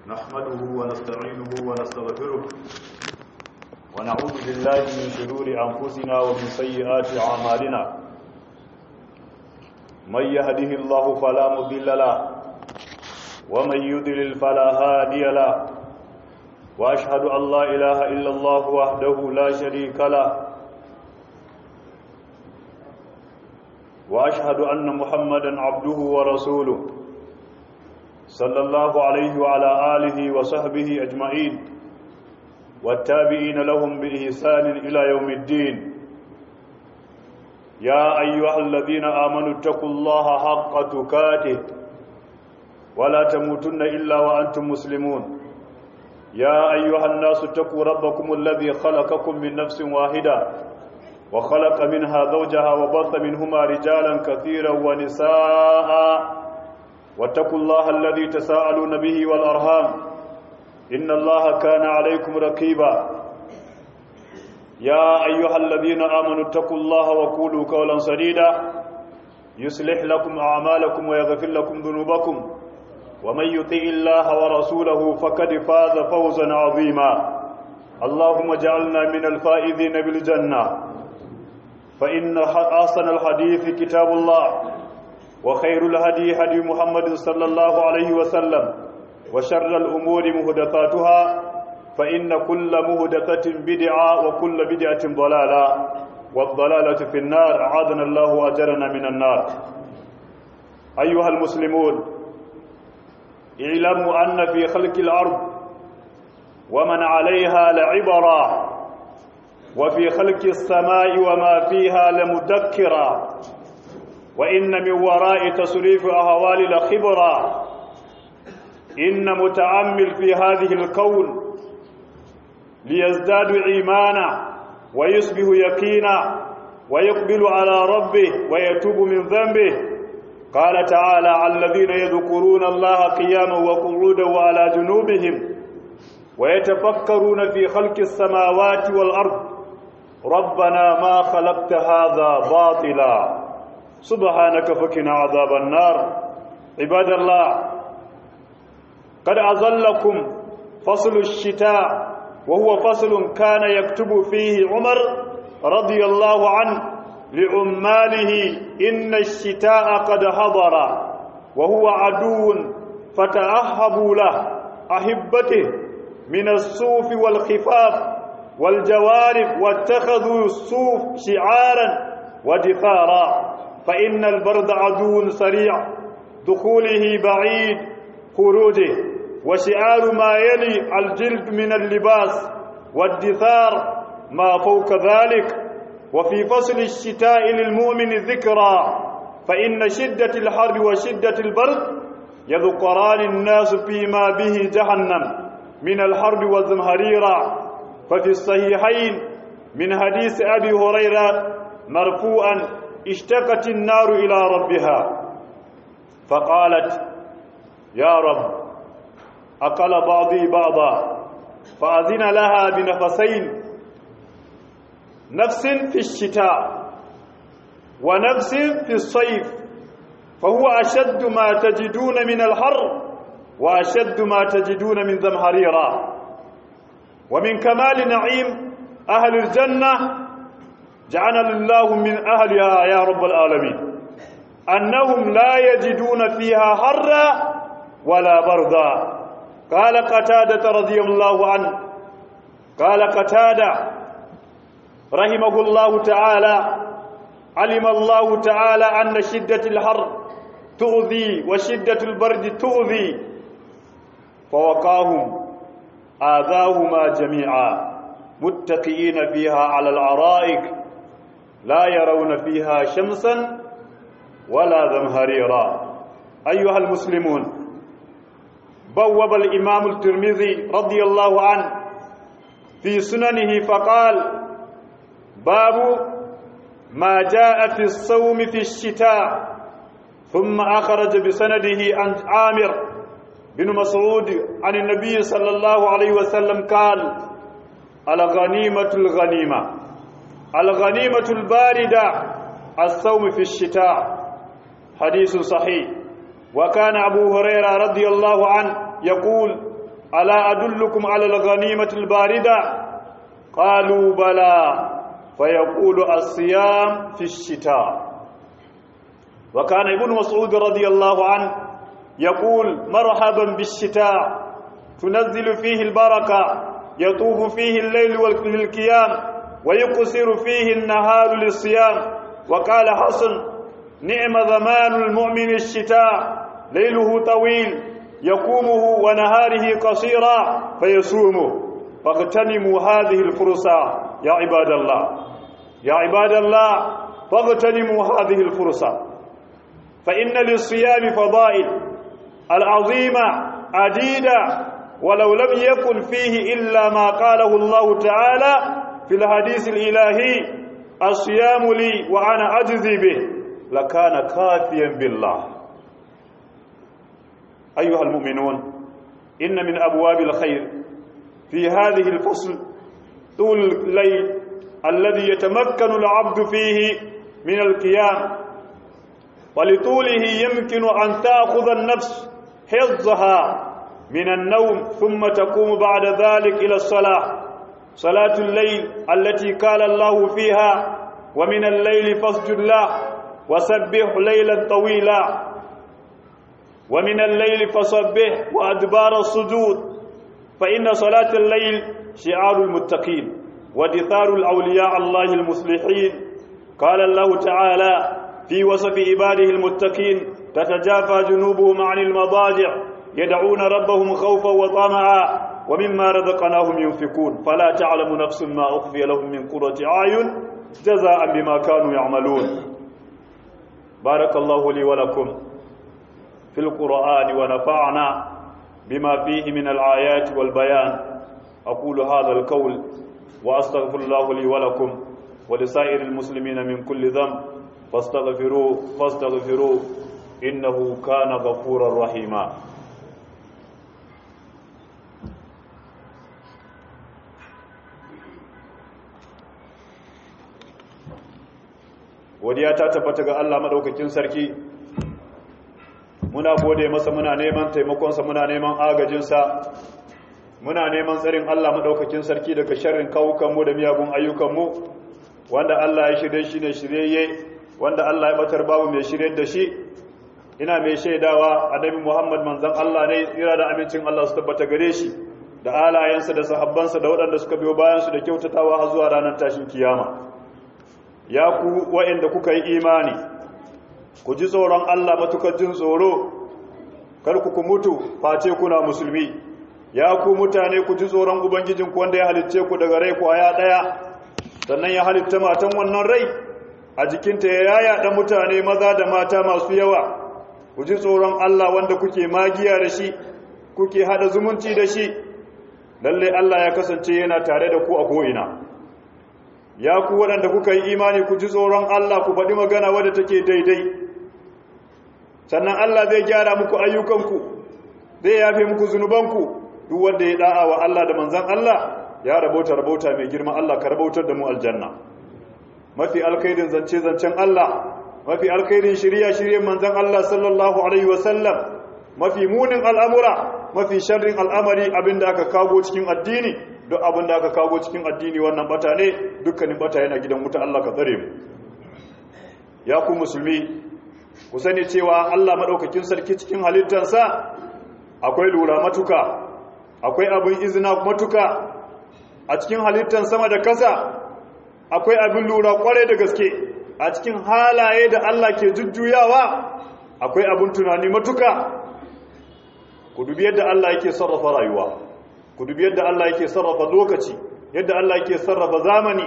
نحمده ونستعينه ونستغفره ونعوذ بالله من شرور أنفسنا ومن سيئات أعمالنا من يهده الله فلا مضل له ومن يضلل فلا هادي له وأشهد أن لا إله إلا الله وحده لا شريك له وأشهد أن محمدا عبده ورسوله صلى الله عليه وعلى آله وصحبه أجمعين والتابعين لهم بإحسان إلى يوم الدين يا أيها الذين آمنوا اتقوا الله حق تكاته ولا تموتن إلا وأنتم مسلمون يا أيها الناس اتقوا ربكم الذي خلقكم من نفس واحدة وخلق منها زوجها وبث منهما رجالا كثيرا ونساء واتقوا الله الذي تساءلون به والأرهام إن الله كان عليكم رقيبا يا أيها الذين آمنوا اتقوا الله وقولوا قولا سديدا يصلح لكم أعمالكم ويغفر لكم ذنوبكم ومن يطيع الله ورسوله فقد فاز فوزا عظيما اللهم اجعلنا من الفائزين بالجنة فإن أحسن الحديث كتاب الله وخير الهدي هدي محمد صلى الله عليه وسلم وشر الأمور مهدثاتها فإن كل مهدثة بدعة وكل بدعة ضلالة والضلالة في النار أعاذنا الله وأجرنا من النار أيها المسلمون اعلموا أن في خلق الأرض ومن عليها لعبرا وفي خلق السماء وما فيها لمدكرا وإن من وراء تصريف أهوال لخبرا إن متأمل في هذه الكون ليزداد إيمانا ويصبح يقينا ويقبل على ربه ويتوب من ذنبه قال تعالى الذين يذكرون الله قياما وقعودا وعلى جنوبهم ويتفكرون في خلق السماوات والأرض ربنا ما خلقت هذا باطلا سبحانك فكنا عذاب النار عباد الله قد أظلكم فصل الشتاء وهو فصل كان يكتب فيه عمر رضي الله عنه لعماله إن الشتاء قد حضر وهو عدو فتأهبوا له أحبته من الصوف والخفاف والجوارب واتخذوا الصوف شعارا ودثارا فإن البرد عدو سريع دخوله بعيد خروجه وشعار ما يلي الجلد من اللباس والدثار ما فوق ذلك وفي فصل الشتاء للمؤمن ذكرى فإن شدة الحر وشدة البرد يذكران الناس فيما به جهنم من الحرب والزمهريرة ففي الصحيحين من حديث أبي هريرة مرفوعا اشتقت النار إلى ربها فقالت يا رب أقل بعضي بعضا فأذن لها بنفسين نفس في الشتاء ونفس في الصيف فهو أشد ما تجدون من الحر وأشد ما تجدون من زمهريرا ومن كمال نعيم أهل الجنة جعلنا الله من أهلها يا رب العالمين أنهم لا يجدون فيها حرا ولا بردا قال قتادة رضي الله عنه قال قتادة رحمه الله تعالى علم الله تعالى أن شدة الحر تؤذي وشدة البرد تؤذي فوقاهم آذاهما جميعا متقئين فيها على العرائك لا يرون فيها شمسا ولا زمهريرا أيها المسلمون بوب الإمام الترمذي رضي الله عنه في سننه فقال باب ما جاء في الصوم في الشتاء ثم أخرج بسنده عن عامر بن مسعود عن النبي صلى الله عليه وسلم قال الغنيمة الغنيمة الغنيمة الباردة الصوم في الشتاء حديث صحيح وكان أبو هريرة رضي الله عنه يقول ألا أدلكم على الغنيمة الباردة قالوا بلى فيقول الصيام في الشتاء وكان ابن مسعود رضي الله عنه يقول مرحبا بالشتاء تنزل فيه البركة يطوف فيه الليل للقيام ويقصر فيه النهار للصيام وقال حسن نعم زمان المؤمن الشتاء ليله طويل يقومه ونهاره قصيرا فيصومه فاغتنموا هذه الفرصة يا عباد الله يا عباد الله فاغتنموا هذه الفرصة فإن للصيام فضائل العظيمة عديدة ولو لم يكن فيه إلا ما قاله الله تعالى في الحديث الإلهي الصيام لي وأنا أجزي به لكان كافيا بالله أيها المؤمنون إن من أبواب الخير في هذه الفصل طول الليل الذي يتمكن العبد فيه من القيام ولطوله يمكن أن تأخذ النفس حظها من النوم ثم تقوم بعد ذلك إلى الصلاة صلاة الليل التي قال الله فيها ومن الليل فاسجد له وسبح ليلا طويلا ومن الليل فسبح وأدبار السجود فإن صلاة الليل شعار المتقين ودثار الأولياء الله المصلحين قال الله تعالى في وصف عباده المتقين تتجافى جنوبهم عن المضاجع يدعون ربهم خوفا وطمعا ومما رزقناهم ينفقون فلا تعلم نفس ما أخفي لهم من قرة أعين جزاء بما كانوا يعملون بارك الله لي ولكم في القرآن ونفعنا بما فيه من الآيات والبيان أقول هذا القول وأستغفر الله لي ولكم ولسائر المسلمين من كل ذنب فاستغفروه فاستغفروه إنه كان غفورا رحيما godiya ta tabbata ga Allah madaukakin sarki muna gode masa muna neman taimakonsa muna neman agajinsa muna neman tsarin Allah madaukakin sarki daga sharrin kawukanmu da miyagun ayyukanmu wanda Allah ya shirye shi ne shiryayye wanda Allah ya batar babu mai shirye da shi ina mai shaidawa annabi Muhammad manzon Allah ne tsira da amincin Allah su tabbata gare shi da alayensa da sahabbansa da waɗanda suka biyo bayan su da kyautatawa har zuwa ranar tashin kiyama ya ku waɗanda kuka yi imani ku ji tsoron Allah matukar jin tsoro kar ku mutu face kuna musulmi ya ku mutane ku ji tsoron ubangijinku wanda ya halicce ku daga rai kwaya ɗaya sannan ya halitta matan wannan rai a jikinta ya yaya mutane maza da mata masu yawa ku ji tsoron Allah wanda kuke magiya da shi kuke hada zumunci da shi lalle Allah ya kasance yana tare da ku a ko'ina ya ku waɗanda kuka yi imani ku ji tsoron Allah ku faɗi magana wadda take daidai sannan Allah zai gyara muku ayyukanku zai yafe muku zunubanku duk wanda ya da'a wa Allah da manzan Allah ya rabauta rabauta mai girma Allah ka rabautar da mu aljanna mafi alkhairin zance zancen Allah mafi alkhairin shirya shiryen manzan Allah sallallahu alaihi wasallam mafi munin al'amura mafi sharrin al'amari abinda aka kago cikin addini duk abinda aka kago cikin addini wannan bata ne dukkanin bata yana gidan wuta Allah ka tsare mu ya ku musulmi ku sani cewa Allah madaukakin sarki cikin halittarsa akwai lura matuka akwai abin izina matuka a cikin halittar sama da kasa akwai abin lura kwarai da gaske a cikin halaye da Allah ke jujjuyawa akwai abin tunani matuka ku dubi yadda Allah yake sarrafa rayuwa ku dubi yadda Allah yake sarrafa lokaci yadda Allah yake sarrafa zamani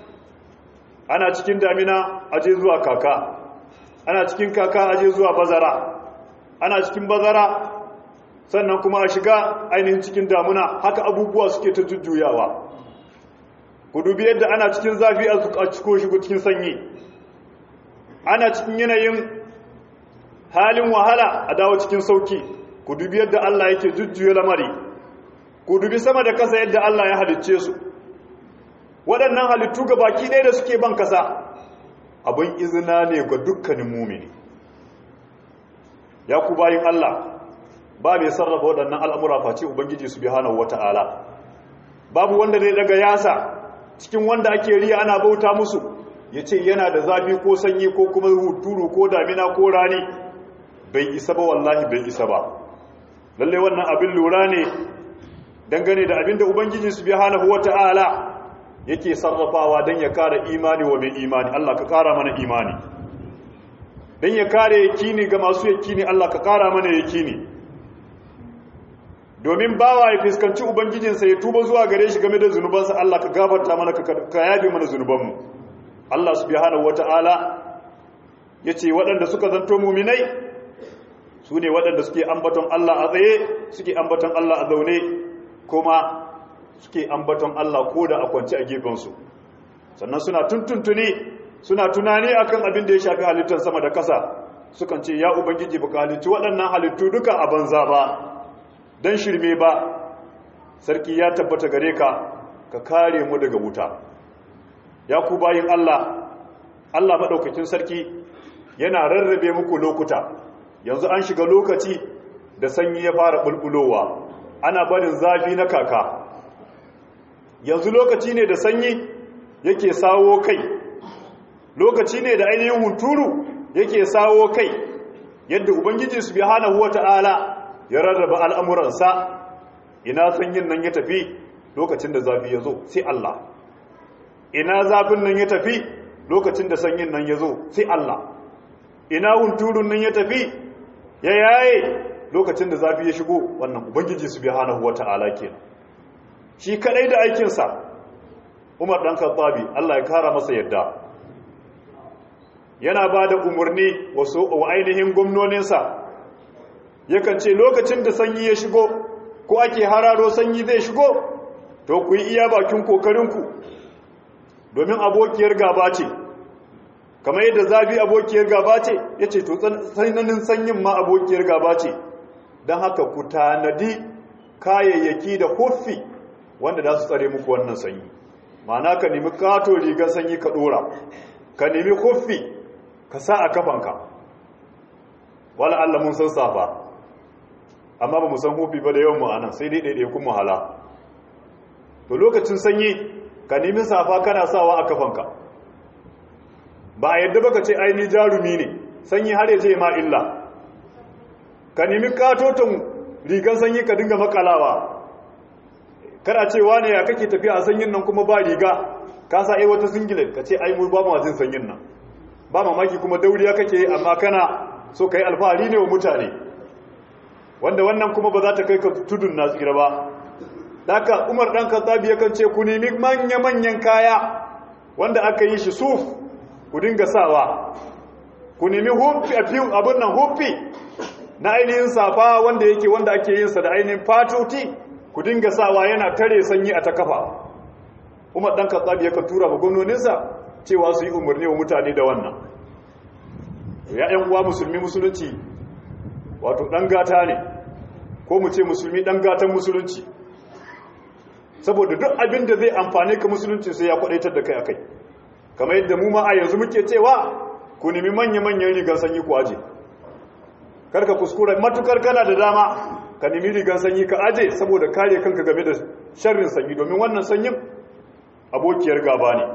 ana cikin damina aje zuwa kaka ana cikin kaka aje zuwa bazara ana cikin bazara sannan kuma a shiga ainihin cikin damuna haka abubuwa suke ta jujjuyawa ku dubi yadda ana cikin zafi a ciko shigo cikin sanyi ana cikin yanayin halin wahala a dawo cikin sauki ku dubi yadda Allah yake jujjuya lamari ku dubi sama da kasa yadda Allah ya halicce su waɗannan halittu ga baki ɗaya da suke ban kasa abin izina ne ga dukkanin mumini ya ku bayin Allah ba mai sarrafa waɗannan al'amura face ubangiji subhanahu wata'ala babu wanda zai daga yasa cikin wanda ake riya ana bauta musu ya ce yana da zafi ko sanyi ko kuma huturu ko damina ko rani bai isa ba wallahi bai isa ba lalle wannan abin lura ne dangane da abin da ubangiji subhanahu wata'ala yake sarrafawa don ya kare imani wa mai imani Allah ka kara mana imani don ya kare yakini ga masu yakini Allah ka kara mana yakini domin bawa ya fuskanci ubangijinsa ya tuba zuwa gare shi game da zunubansa Allah ka gafarta mana ka yabe mana zunubanmu Allah subhanahu wata'ala yace waɗanda suka zanto muminai su ne waɗanda suke ambaton Allah a tsaye suke ambaton Allah a zaune kuma suke ambaton Allah ko da a kwance a gefensu sannan suna tuntuntuni suna tunani akan abin da ya shafi halittar sama da kasa sukan ce ya ubangiji baka halittu waɗannan halittu duka a banza ba don shirme ba sarki ya tabbata gare ka ka kare mu daga wuta ya ku bayin Allah Allah maɗaukakin sarki yana rarrabe muku lokuta yanzu an shiga lokaci da sanyi ya fara bulbulowa ana barin zafi na kaka yanzu lokaci ne da sanyi yake sawo kai lokaci ne da ainihin hunturu yake sawo kai yadda ubangiji subhanahu wata'ala ya rarraba al'amuransa ina sanyin nan ya tafi lokacin da zafi ya zo sai Allah ina zafin nan ya tafi lokacin da sanyin nan ya zo sai Allah ina hunturun nan ya tafi ya yaye lokacin da zafi ya shigo wannan ubangiji subhanahu wata'ala kenan shi kadai da aikinsa Umar dan Khattabi Allah ya kara masa yadda yana ba da umarni wasu wa ainihin gwamnoninsa yakan ce lokacin da sanyi ya shigo ko ake hararo sanyi zai shigo to ku yi iya bakin kokarinku domin abokiyar gaba ce kamar yadda zafi abokiyar gaba ce ya ce to tsananin sanyin ma abokiyar gaba ce don haka ku tanadi kayayyaki da huffi wanda za su tsare muku wannan sanyi ma'ana ka nemi kato rigar sanyi ka dora ka nemi huffi ka sa a kafanka wala Allah mun san safa amma ba mu san huffi ba da yawan mu anan sai dai ɗaiɗai kun wahala to lokacin sanyi ka nemi safa kana sawa a kafanka ba a yadda baka ce aini jarumi ne sanyi har ya je ma illa ka nemi katoton rigan sanyi ka dinga makalawa kada ce wane ya kake tafiya a sanyin nan kuma ba riga ka sa ai wata singlet ka ce ai mu ba mu jin sanyin nan ba mamaki kuma dauriya kake amma kana so kai alfahari ne wa mutane wanda wannan kuma ba za ta kai ka tudun na tsira ba Daka Umar dan Khattabi yakan ce ku nemi manya manyan kaya wanda aka yi shi suf ku dinga sawa ku nemi huffi a fiye abin nan huffi na ainihin safa wanda yake wanda ake yin sa da ainihin fatoti ku dinga sawa yana tare sanyi a ta kafa umar dan katsabi yakan tura ba gwamnoninsa cewa su yi umarni wa mutane da wannan ya yan uwa musulmi musulunci wato dan gata ne ko mu ce musulmi dan gatan musulunci saboda duk abin da zai amfane ka musulunci sai ya kwadaitar da kai akai kamar yadda mu ma a yanzu muke cewa ku nemi manya-manyan rigar sanyi ku aje karka kuskura matukar kana da dama ka nemi rigar sanyi ka aje saboda kare kanka game da sharrin sanyi domin wannan sanyin abokiyar gaba ne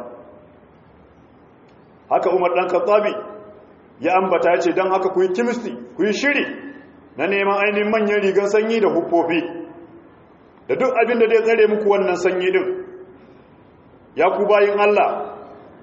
haka umar dan khattabi ya ambata ya ce don haka ku yi kimisti ku yi shiri na neman ainihin manyan rigar sanyi da huffofi da duk abin da zai tsare muku wannan sanyi din ya ku bayin Allah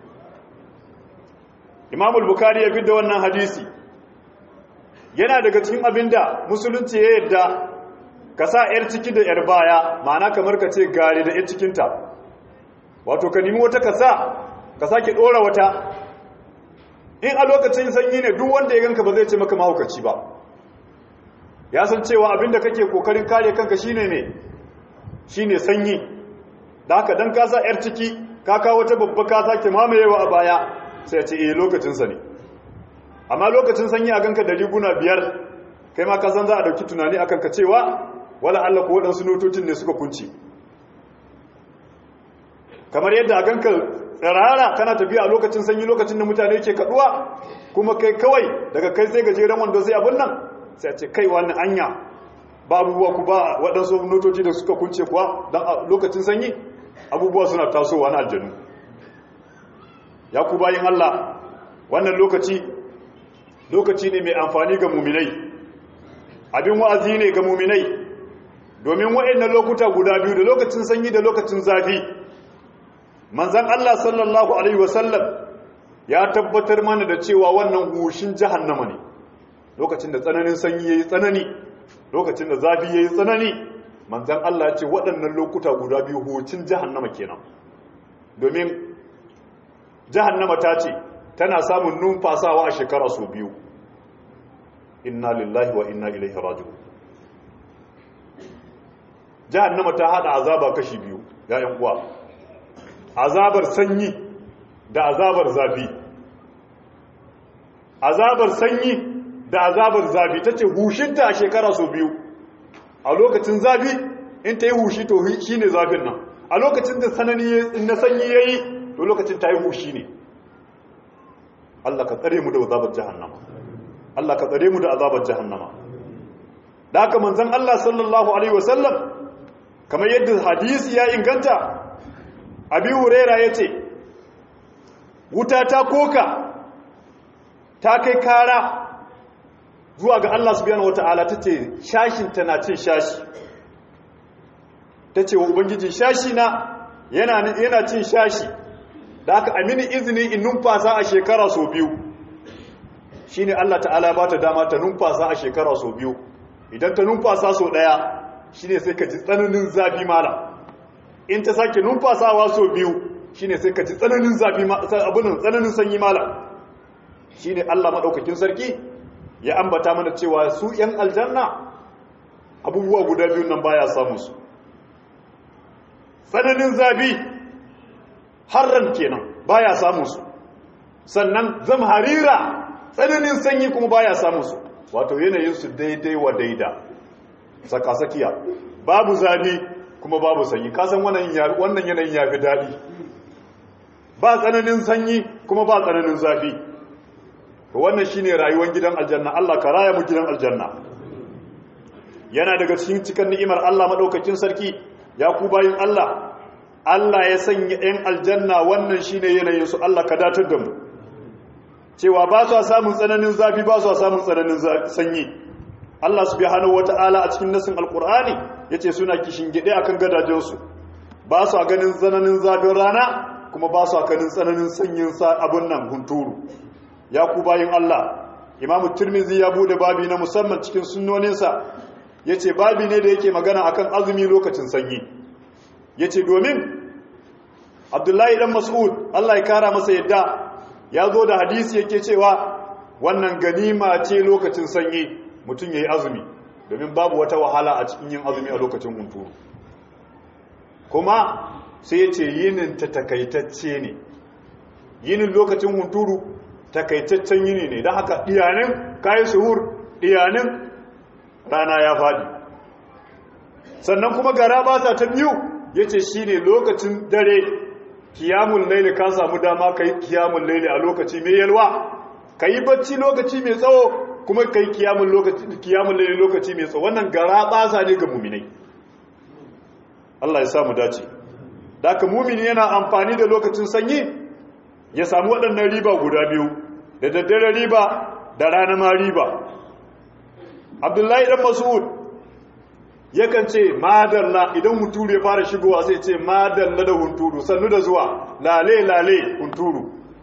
imamul bukari ya fidda wannan hadisi yana daga cikin abinda musulunci ya yadda ka sa 'yar ciki da 'yar baya ma'ana kamar ka ce gari da 'yar cikinta wato ka nemi wata ka sa ka sake ɗora wata in a lokacin sanyi ne duk wanda ya ganka ba zai ce maka mahaukaci ba ya san cewa abinda kake kokarin kare kanka shine ne shine sanyi da haka dan ka sa 'yar ciki ka kawo wata babba ka sake mamayewa a baya sai ce eh lokacinsa ne amma lokacin sanyi a ganka da riguna biyar kai ma ka san za a dauki tunani akan ka cewa wala Allah ko waɗansu notocin ne suka kunci kamar yadda a ganka tsirara kana tafiya a lokacin sanyi lokacin da mutane ke kaduwa kuma kai kawai daga kai sai gajeren wanda sai abin nan sai a ce kai wani anya ba abubuwa ku ba waɗansu notoci da suka kunce kuwa don a lokacin sanyi abubuwa suna tasowa na aljanu ya ku bayin Allah wannan lokaci lokaci ne mai amfani ga muminai abin wa'azi ne ga muminai domin waɗannan lokuta guda biyu da lokacin sanyi da lokacin zafi manzan Allah sallallahu alaihi wasallam ya tabbatar mana da cewa wannan hushin jahannama ne lokacin da tsananin sanyi yayi tsanani lokacin da zafi yayi tsanani manzan Allah ya ce waɗannan lokuta guda biyu hucin jahannama kenan domin jahannama ta ce tana samun numfasawa a shekara sau biyu inna lillahi wa inna ilaihi raji'un jahannama ta hada azaba kashi biyu ya yan uwa azabar sanyi da azabar zafi azabar sanyi da azabar zafi tace hushinta a shekara sau biyu a lokacin zafi in ta yi hushi to shine zafin nan a lokacin da sanani na sanyi yayi to lokacin ta yi hushi ne Allah ka tsare mu da azabar jahannama Allah ka tsare mu da azabar jahannama da haka manzon Allah sallallahu alaihi wasallam kamar yadda hadisi ya inganta abi huraira yace wuta ta koka ta kai kara zuwa ga Allah subhanahu wataala tace shashin tana cin shashi tace wa ubangiji shashi na yana yana cin shashi da aka amini izini in numfasa a shekara sau biyu shi ne Allah ta'ala ba ta dama ta numfasa a shekara sau biyu idan ta numfasa sau ɗaya shi ne sai ka ji tsananin zafi mala in ta sake numfasawa sau biyu shi ne sai ka ji tsananin zafi abinan tsananin sanyi mala shi ne Allah maɗaukakin sarki ya ambata mana cewa su ‘yan aljanna abubuwa guda biyun nan baya samun su tsananin zafi harran kenan baya samun su sannan zamharira tsananin sanyi kuma baya samun su wato yanayin su daidai wa daida sakasakiya babu zafi kuma babu sanyi kasan wannan yanayin ya fi daɗi ba tsananin sanyi kuma ba tsananin zafi wannan shine rayuwar gidan aljanna Allah ka raya mu gidan aljanna yana daga cikin cikin ni'imar Allah madaukakin sarki ya ku bayin Allah Allah ya sanya ‘yan aljanna wannan shi ne yanayinsu Allah ka datar da mu cewa ba su samun tsananin zafi ba su samun tsananin sanyi Allah su biya hannu wata'ala a cikin nasin alkur'ani ya ce suna kishin gide a kan gadajensu ba su ganin tsananin zafin rana kuma ba su ganin tsananin sanyin abin nan hunturu ya ku bayin Allah imamu turmizi ya bude babi na musamman cikin sunnoninsa ya ce babi ne da yake magana akan azumi lokacin sanyi ya ce domin abdullahi dan mas'ud Allah ya kara masa yadda ya zo da hadisi yake cewa wannan ganima ce lokacin sanyi mutum ya yi azumi domin babu wata wahala a cikin yin azumi a lokacin hunturu kuma sai ya ce yinin ta takaitacce ne yinin lokacin hunturu takaitaccen yini ne don haka iyanin kayi suhur iyanin rana ya faɗi sannan kuma gara ba ta biyu ya ce shi ne lokacin dare kiyamun laili ka samu dama ka yi kiyamun laili a lokaci mai yalwa ka yi bacci lokaci mai tsawo kuma ka yi kiyamun laili lokaci mai tsawo wannan gara basa ne ga muminai Allah ya samu dace da ka mumini yana amfani da lokacin sanyi ya samu waɗannan riba guda biyu da daddare riba da rana ma riba abdullahi dan mas'ud yakan ce madalla idan hunturu ya fara shigowa sai ce madalla da hunturu sannu da zuwa lale lale hunturu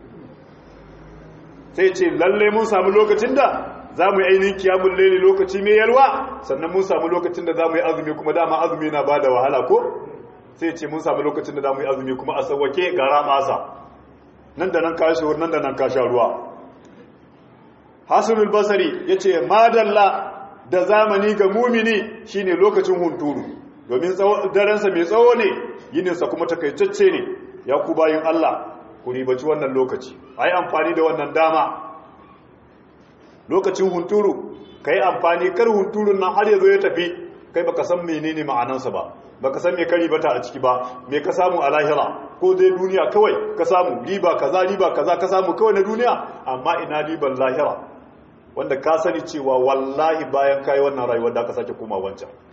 sai ce lalle mun samu lokacin da za mu yi ainihin kiyamun laili lokaci mai yalwa sannan mun samu lokacin da za mu yi azumi kuma dama azumi na ba da wahala ko sai ce mun samu lokacin da za mu yi azumi kuma a sauwake gara masa nan da nan ka shi nan da nan ka sha ruwa hasanul basari ya ce madalla da zamani ga mumini shine lokacin hunturu domin darensa mai tsawo ne yininsa kuma takaitacce ne ya ku bayin Allah ku ribaci wannan lokaci a yi amfani da wannan dama lokacin hunturu ka yi amfani kar hunturun nan har ya zo ya tafi kai baka san menene ma'anansa ba baka san me ka ribata a ciki ba me ka samu a lahira ko dai duniya kawai ka samu riba kaza riba kaza ka samu kawai na duniya amma ina riban lahira wanda ka sani cewa wallahi bayan kayi wannan rayuwar da ka sake koma wancan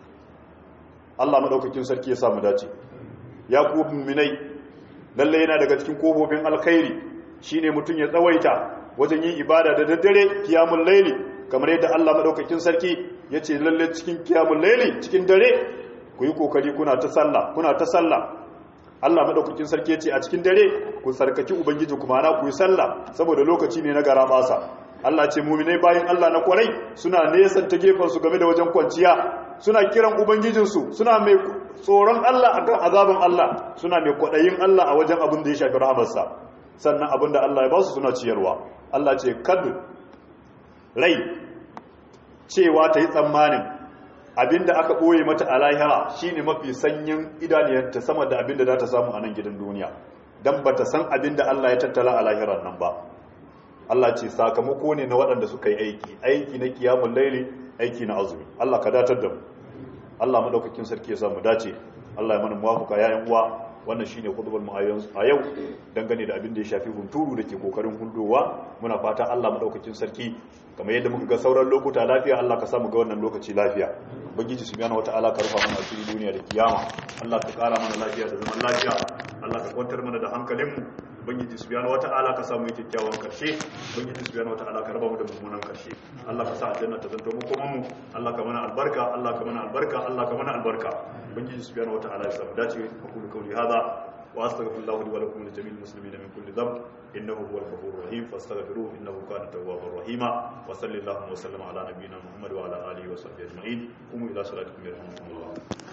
Allah madaukakin sarki ya samu dace ya ku mu'minai lalle yana daga cikin kofofin alkhairi shine mutun ya tsawaita wajen yin ibada da daddare kiyamul laili kamar yadda Allah madaukakin sarki yace lalle cikin kiyamul laili cikin dare ku yi kokari kuna ta sallah kuna ta sallah Allah madaukakin sarki yace a cikin dare ku sarkaki ubangiji kuma na ku yi sallah saboda lokaci ne na gara basa Allah ce mu'minai bayin Allah na kwarai suna nesan ta gefen su game da wajen kwanciya suna kiran ubangijinsu suna mai tsoron Allah akan azabin Allah suna mai kwadayin Allah a wajen abin da ya shafi rahamarsa sannan abin da Allah ya ba su suna ciyarwa Allah ce kad rai cewa ta yi tsammanin abinda aka ɓoye mata a lahira shine mafi sanyin idaniyarta sama da abinda za ta samu a nan gidan duniya don ba ta san abinda Allah ya tattala a lahirar nan ba Allah ce sakamako ne na waɗanda suka yi aiki aiki na kiyamun laili aiki na azumi Allah ka datar da mu Allah madaukakin sarki ya samu dace Allah ya mana muwafuka yayin uwa wannan shine khutbar mu a yau dangane da abin da ya shafi hunturu da ke kokarin hundowa muna fata Allah madaukakin sarki kamar yadda muka ga sauran lokuta lafiya Allah ka samu ga wannan lokaci lafiya ubangiji subhanahu wataala ka rufa mana asiri duniya da kiyama Allah ka kara mana lafiya da zaman lafiya Allah ka kwantar mana da hankalin mu ubangiji subhanahu wataala ka samu kyakkyawan karshe ubangiji subhanahu wataala ka raba mu da mummunan karshe Allah ka sa aljanna ta zanto mu kuma mu Allah ka mana albarka Allah ka mana albarka Allah ka mana albarka ubangiji subhanahu wataala ya samu dace aqulu qawli hadha wa astaghfirullah li wa lakum wa jami'il muslimina min kulli dhanb innahu huwal ghafurur rahim fastaghfiruhu innahu kana tawwabur rahima wa sallallahu wa sallama ala nabiyyina muhammad wa ala alihi wa sahbihi ajma'in qumu ila salatikum yarhamukumullah